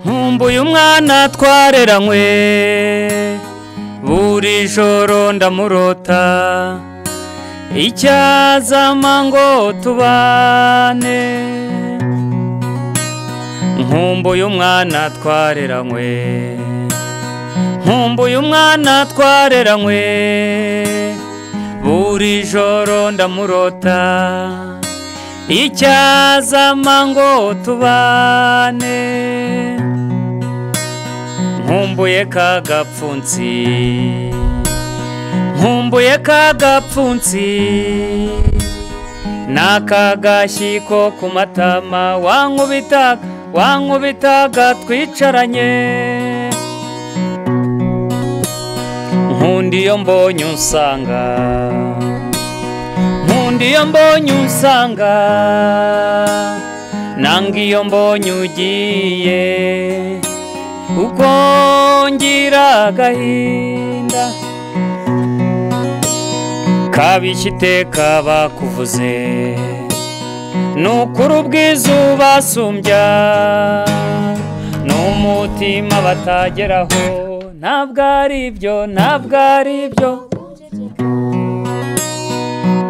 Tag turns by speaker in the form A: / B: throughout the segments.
A: nkumbuye umwana twareranywe buri joro ndamurota icyazama ngo tubane nkumbuye umwana twareranywe nkumbuye umwana twareranywe buri joro ndamurota icyazama ngo tubane nkumbuye ka gapfunsi nkumbuye ka gapfunsi n'akagashyi ko ku matama wankubitaga wankubitaga twicaranye nkunda iyo mbonye usanga nkunda iyo mbonye usanga nanga iyo mbonye ugiye uko ngira agahinda kabishya iteka bakuvuze ni ukuri ubwiza ubasumbya ni umutima batageraho ntabwo ari byo ntabwo ari byo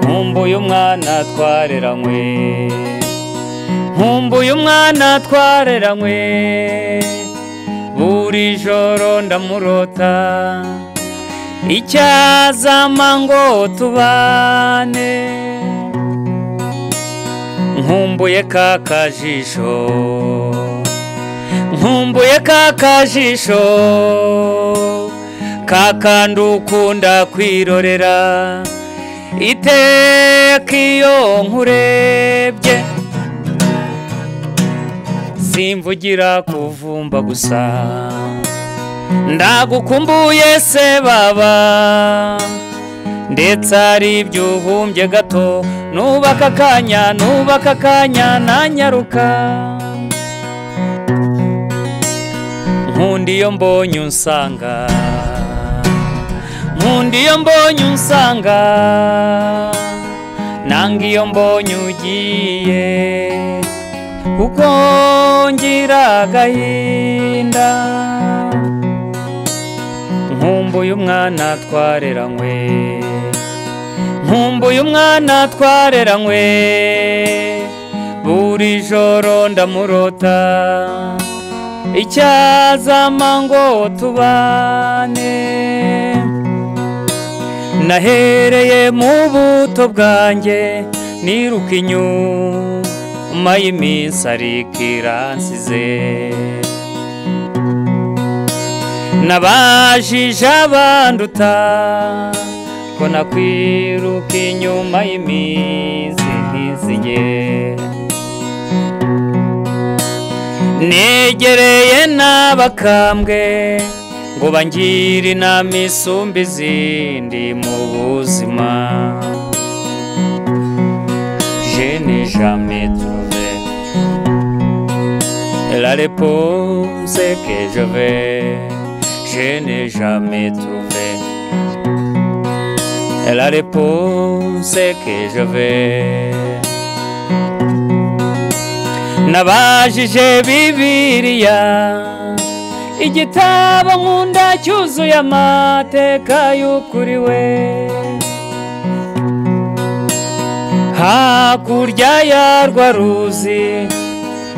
A: nkumbuye umwana twareranywe nkumbuye umwana twareranywe buri joro ndamurota icyazama ngo tubane nkumbuye ka kajisho nkumbuye ka kajisho kakandi ukunda kwirorera iteka iyo nkurebye simvugira kuvumba gusa ndagukumbuye se baba ndetse hari ibyo uhumbye gato nubaka akanya nubaka akanya nanyaruka nkunda iyo mbonye unsanga nkunda iyo mbonye unsanga nanga iyo mbonye ugiye kuko ngira agahinda nkumbuye umwana twareranywe nkumbuye umwana twareranywe buri joro ndamurota icyazama ngo tubane nahereye mu buto bwanjye niruka inyuma y'iminsi ariko iransize nabajije abanduta ko nakwiruka inyuma y'iminsi nkizige negereye n'abakambwe ngo bangire inama isumba izindi mu buzima jene jamais trouvé la réponse que je vais je n'ai jamais trouvé la réponse que je vais nabajije bibiliya igitabo nkunda cyuzuye amateka y'ukuri we hakurya yarwa ruzi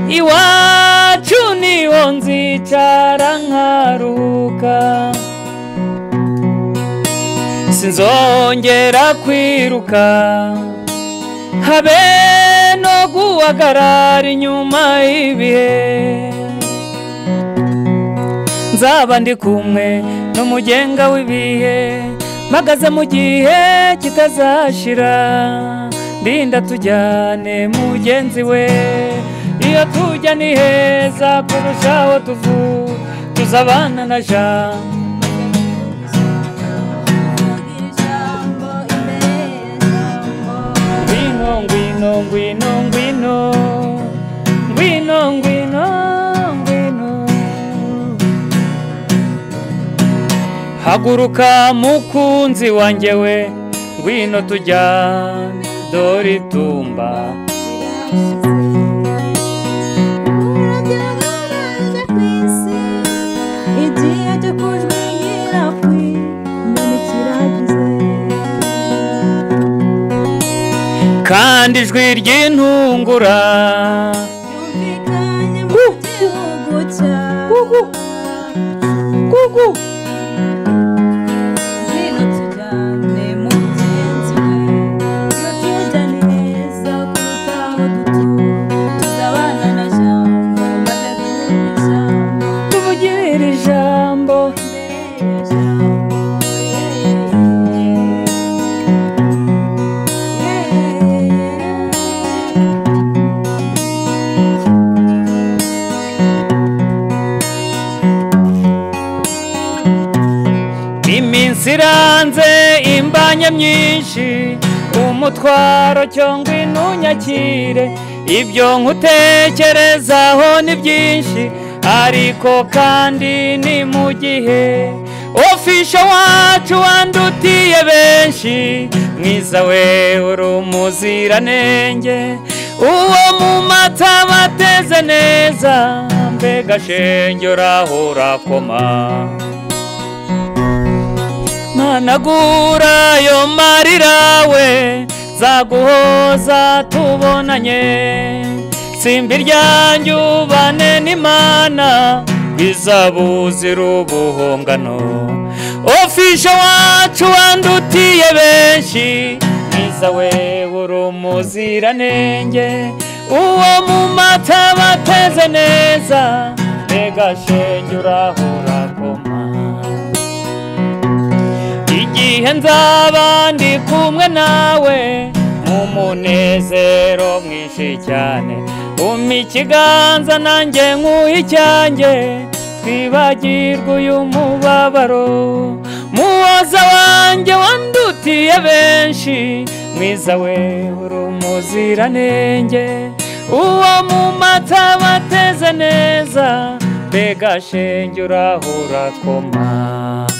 A: iwacu niho nzicara nkaruhuka sinzongera kwiruka habe no guhagarara inyuma y'ibihe nzaba ndi kumwe n'umugenga w'ibihe mpagaze mu gihe kitazashira ndinda tujyane mugenzi we iyo tujya ni heza kurushaho tuvu tuzabana na ja ngwino ngwino ngwino ngwino ngwino ngwino ngwino haguruka mukunzi wanjye we ngwino tujyane dore itumba
B: Thank you.
A: kandi ijwi ry'intungura
B: ryumvikanye mu gihugu cyawe
A: kuku
B: ngwino tujyane mugenzi we iyo tujyane neza kuruta aho dutura tuzabana na jambo maze duhure ijambo
A: tuvugirire ijambo
B: mbere ya jambo yeah.
A: iminsi iranze imbanya myinshi umutwaro cyangwa intunyakire ibyo nkutekerezaho ni byinshi ariko kandi ni mu gihe ofisha wacu wandutiye benshi mwiza we uri umuziranenge uwo mu mata bateze neza mbega shenge uraho urakoma managura ayo marira we zaguhoza tubonanye simbi ryanjye ubane n'imana bizabuzi ubuhongano ofisha wacu wandutiye benshi mwiza we uri umuziranenge uwo mu mata bateze neza mbega shenge urahura koma igihe nzaba ndi kumwe nawe mu munezero mwinshi cyane umpa ikiganza nanjye nkuhe icyanjye twibagirwe uyu mubabaro muhoza wanjye wandutiye benshi mwiza we uri umuziranenge uwo mu mata bateze neza mbega shenge urahura koma